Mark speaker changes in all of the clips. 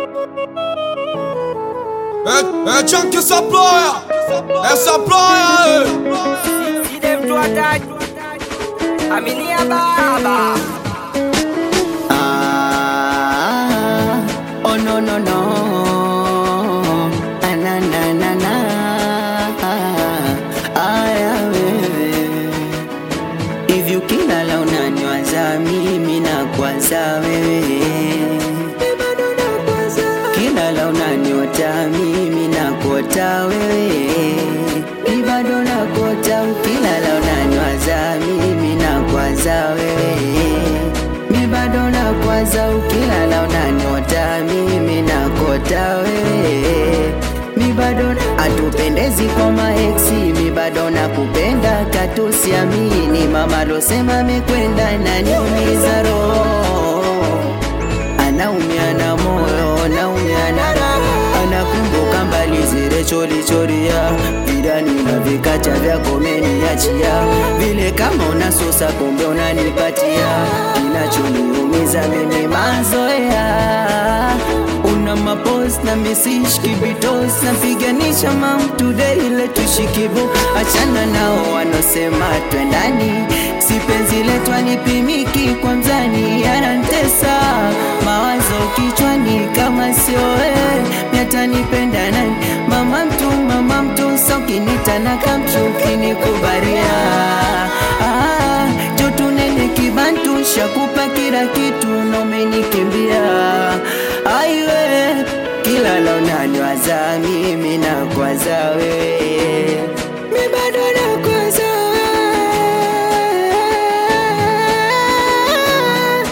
Speaker 1: É, é Tchan que essa ploia, essa ploia, é.
Speaker 2: See them to attack. I'm in here, baba.
Speaker 3: Ah, oh no no no. Ah, na na na na. Aya wewe. Hivi ukilala unanywaza mimi na kwanza wewe. Kilala unaniota mimi na kuota wewe. Ni bado nakota ukilala unanywaza mimi na kwanza wewe. Mi bado nakwaza ukilala unaniota mimi nakota wewe. Mi bado atupendezi kwa maeksi, mi bado nakupenda katusiamini. Mama losema amekwenda naniumiza roho anaumia na moyo, anaumia na roho, anakumbuka mbali zile cholichoria vidani na vikacha vyako meniachia, vile kama unasusa kumbe unanipatia, kinachoniumiza mimi mazoea una mapos na mesish kibitos napiganisha mamtude ile tushikibu achana nao wanosema twendani si penzi letu alipimiki kwa mzani yanantesa mawazo kichwani kama sio wewe miatanipenda nani mama mtu mama mtu saukinita na kamtu kinikubaria ah, jotu nene kibantu shakupa kila kitu na umenikimbia aiwe kila la unaniwaza mimi na kwaza wewe mi bado nakwaza wewe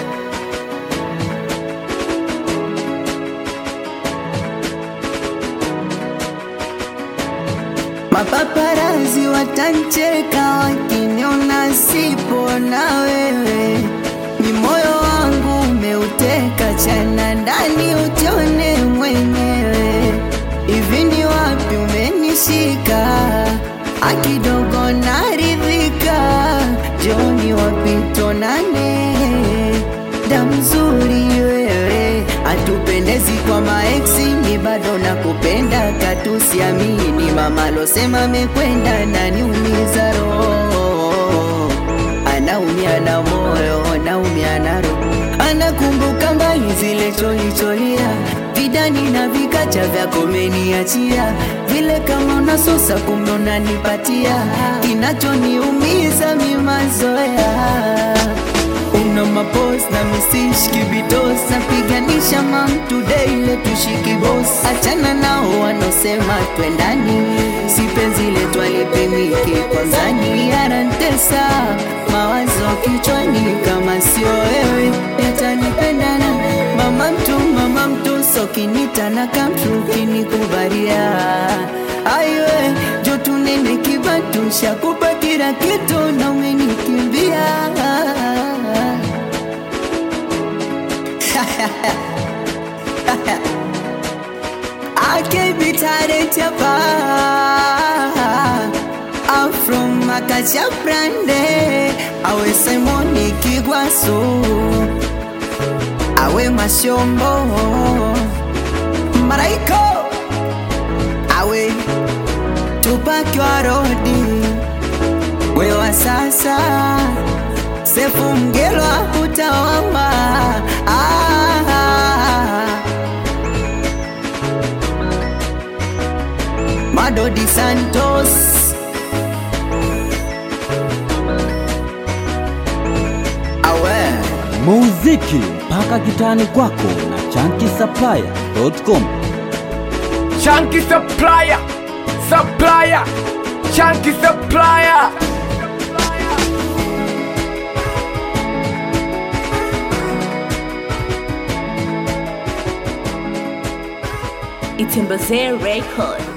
Speaker 3: Mapaparazi watancheka wakiniona sipo na wewe, ni moyo wangu umeuteka, chana ndani utione mwenyewe. Hivi ni wapi umenishika? Akidogo naridhika, joni wapi tonane damzuri wewe, atupendezi kwa maeksi, ni bado nakupenda, katusiamini. Mama losema amekwenda, naniumiza roho, anaumia na moyo, anaumia na roho, anakumbuka mbali zile cholicholia vidani na vikacha vyako meniachia, vile kama unasusa kumbe unanipatia, kinachoniumiza mi mazoea una mapos na misish kibitos napiganisha mamtude ile tushiki bos achana nao wanosema twendani si penzi letu alipimiki kwanzani yanantesa mawazo kichwani kama sio wewe yatanipendana mama mtu mama mtu sokinita na kamtu kinikubaria aiwe jotu nene kibatu shakupa kila kitu na umenikimbia I can't be tired chapa I'm from Makacha Brande Awe Simoni Kigwaso Awe Mashombo Maraiko Awe Tupac wa rodi Wewa sasa Sefu Mgelwa utawama ah. Madodi Santos Awe
Speaker 4: muziki mpaka kitani kwako na chankisaplaya.com
Speaker 2: Chunky supplier, supplier, chunky supplier.
Speaker 5: Itembeze Record.